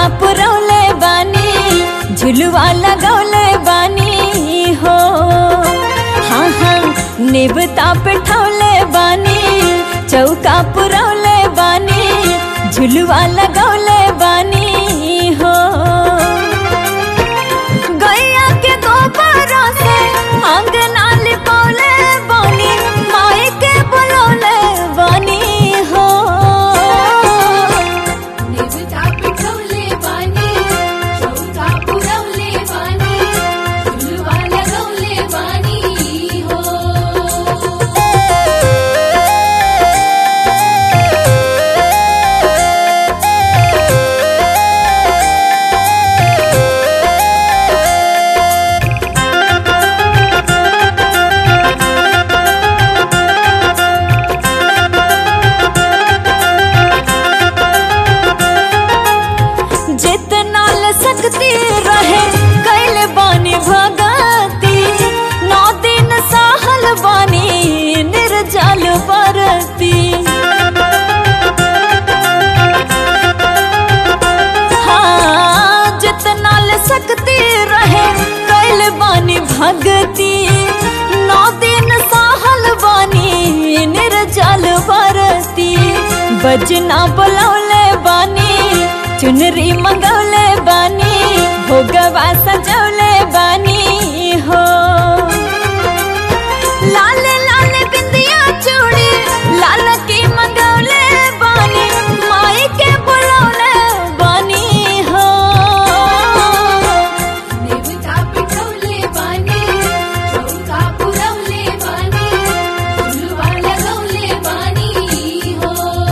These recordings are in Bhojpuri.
पुरौले बानी झुलुआ लगौले बानी हो हाँ हाँ नेबता पे ठौले बानी चौका पुरौले बानी झुलुआ लगौले बानी हो गैया के गोबर से अंगना लिपौले बानी माई के बुलौले बानी हो निजता पिठवले बानी चौका पुरवले बानी झुलवा लगवले बानी हो जितना ल सकती रहे कैल बानी भगती नौ दिन सहल बानी निर्जल बरती हाँ जितना ल सकती रहे कैल बानी भगती नौ दिन सहल बानी निर्जल बरती बजना बुलौले बानी चुनरी मंगौले बानी भोगवा सजौले बानी हो लाल लाल बिंदिया चूड़ी लाल की मंगौले बानी माई के बुलौले बानी हो निजता पिठवले बानी चौका पुरवले बानी झुलवा लगवले बानी हो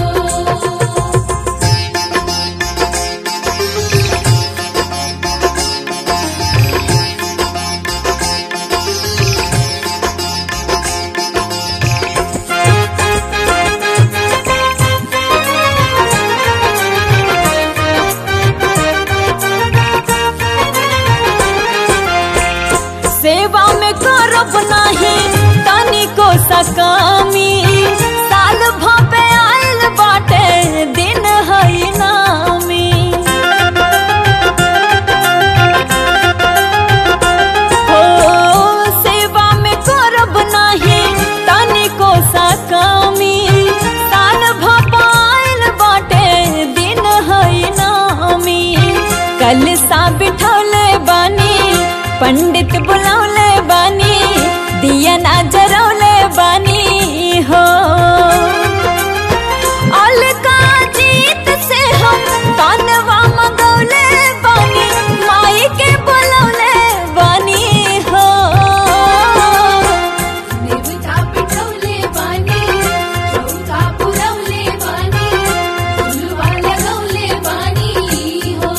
सेवा में करब नाही तनी को सकामी साल भपे आयल बाटे दिन हई नामी हो सेवा में करब नाही तनी को सकामी साल भपे आयल बाटे दिन हई नामी कल सा बिठौले बानी पंडित बुलौले बानी दिया ना जरौले बानी हो अलका जीत से हम तानवा मंगौले बानी माई के बुलौले बानी हो निजता पिठवले बानी चौका पुरवले बानी झुलवा लगवले बानी हो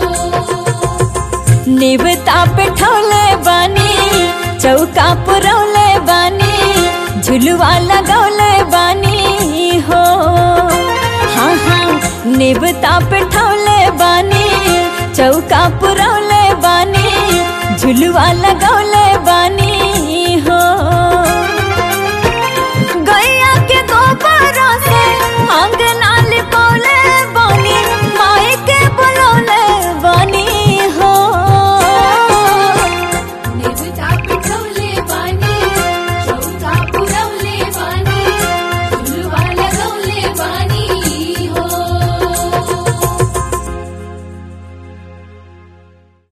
निबता पे ठौले बानी चौका पुरौले बानी झुलुआ लगौले बानी हो हाँ हाँ निबता पे ठौले बानी चौका पुरौले बानी झुलुआ लगौले